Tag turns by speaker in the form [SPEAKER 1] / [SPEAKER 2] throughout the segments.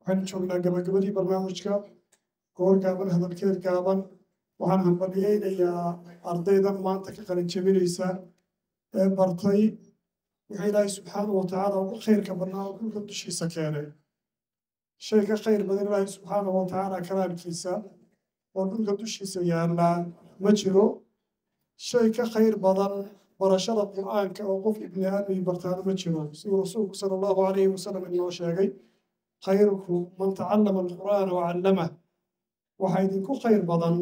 [SPEAKER 1] waxaynu joognaa gabagabadii barnaamijka goor gaaban hadalkeed gaaban waxaan hambaliyeynayaa ardaydan maanta ka qalin jebinaysa ee bartay wuxuu ilaahay subxaanahu watacaala ugu khayrka badnaa oo dhulka dushiisa keenay shay ka khayr badan ilaahay subxaanahu watacaala kalaamkiisa oo dhulka dushiisa yaallaa ma jiro shay ka khayr badan barashada qur'aanka oo qof ibni aadmi bartaana ma jiro siduu rasuulku sala allahu calayhi wasalam inoo sheegay khayrukum man tacallama alqur'aana wacallamah waxaa idinku khayr badan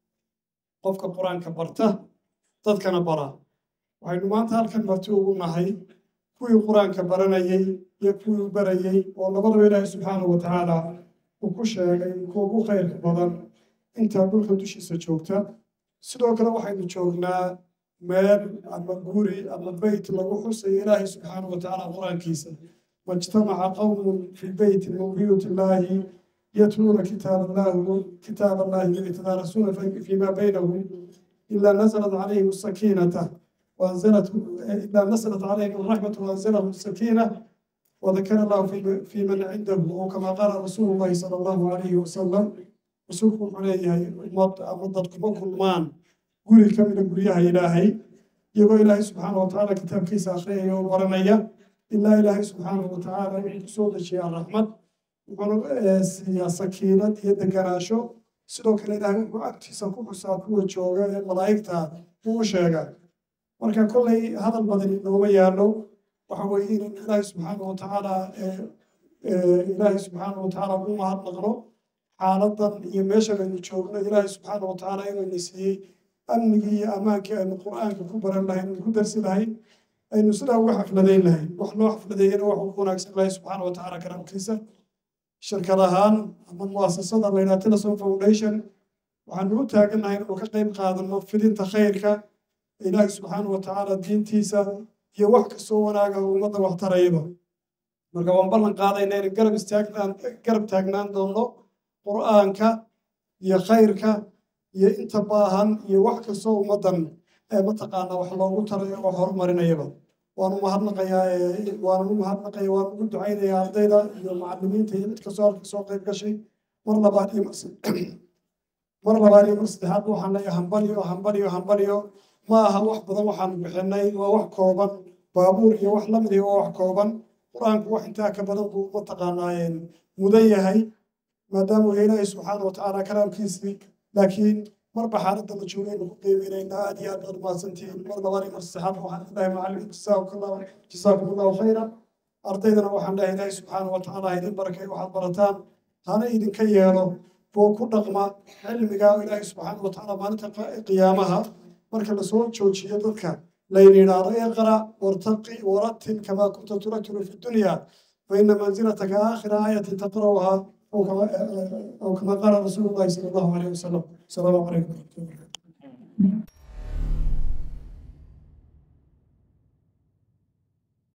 [SPEAKER 1] qofka qur-aanka barta dadkana bara waxaynu maanta halkan marti ugu nahay kuwii qur-aanka baranayey iyo kuwii barayey oo labadaba ilaahay subxaanahu watacaala uu ku sheegay kuwa ugu khayrka badan intaa dhulka dushiisa joogta sidoo kale waxaynu joognaa meel ama guri ama beyt lagu xusayo ilaahay subxaanahu watacaala qur-aankiisa majtamaca qowmun fi beyti min buyuuti illaahi يتلون كتاب الله كتاب الله يتدارسون فيما بينهم إلا نزلت عليهم السكينة وأنزلت إلا نزلت عليهم الرحمة وأنزلهم السكينة وذكر الله في في من عنده وكما قال رسول الله صلى الله عليه وسلم رسولكم عليه مضتكم كل مان قولي كم من قوليها إلهي يقول إلهي سبحانه وتعالى كتاب كيس آخرية ورمية إلا إلهي سبحانه وتعالى يحسود الشيء الرحمة wuxuuna siiyaa sakiinad iyo deganaasho sidoo kale ilaahay wuxuu agtiisa ku xusaa kuwa jooga ee malaa'igta uu sheega marka kollay hadal badan inooma yaallo waxa weeye inaynu ilaahay subxaana watacaala ilaahay subxaana watacaala ugu mahadnaqno xaaladan iyo meeshan aynu joogno ilaahay subxaana watacaala inayna siiyey amnigii iyo ammaankii aynu qur'aanka ku baran lahayn aynu ku darsi lahayn aynu sidaa uga xafladayn lahayn wax loo xafladeeyana wax ugu wanaagsan ilaahay subxaana watacaala karaamkiisa shirkad ahaan ama muasasada la yidhaha telesom foundation waxaanu u taagannahay inuu ka qayb qaadano fidinta khayrka ilaahi subxaana watacaala diintiisa iyo wax kastoo wanaaga ummadda waxtarayaba marka waan ballan qaadayna inay garab istaagnaan garab taagnaan doonno qur'aanka iyo khayrka iyo inta baahan iyo wax kastoo ummaddan ee mataqaana wax loogu tarayo oo horumarinayaba waanu mahadnaqayaa waanu u mahadnaqaya waanu ugu ducaynayaa ardayda iyo macallimiinta iyo mid kastoo halka soo qayb gashay mar labaad iyo mar labaad iyo mar saddexaad waxaan leeyahay hambaliyo hambaliyo hambaliyo ma aha wax badan waxaanu bixinay waa wax kooban baabuur iyo wax lamid iyo waa wax kooban qur-aanku wax intaa ka badan buu mataqaanaa mudan yahay maadaama uu ilaahay subxaana watacaala kalaamkiisii laakiin marba xaaladda la joogaynu ku qiimeynayna aad iyo aad baad mahadsantihiin mar labaad iyo mar saddexaad waxaan ilahay macallin jasaakum allahu khayra ardaydana waxaan leeyahay ilaahay subxaana watacaala ha idin barakay waxaad barataan hana idinka yeelo kuwa ku dhaqma cilmiga ilaahay subxaana watacaala maalinta qiyaamaha marka lasoo joojiyo dadka layna yidhaahdo iqra wartaqi warattil kamaa kunta turatilu fi dunya faina manzilataka aakhira aayatin taqra'uha أو كما قال رسول الله صلى الله عليه وسلم السلام عليكم ورحمة الله وبركاته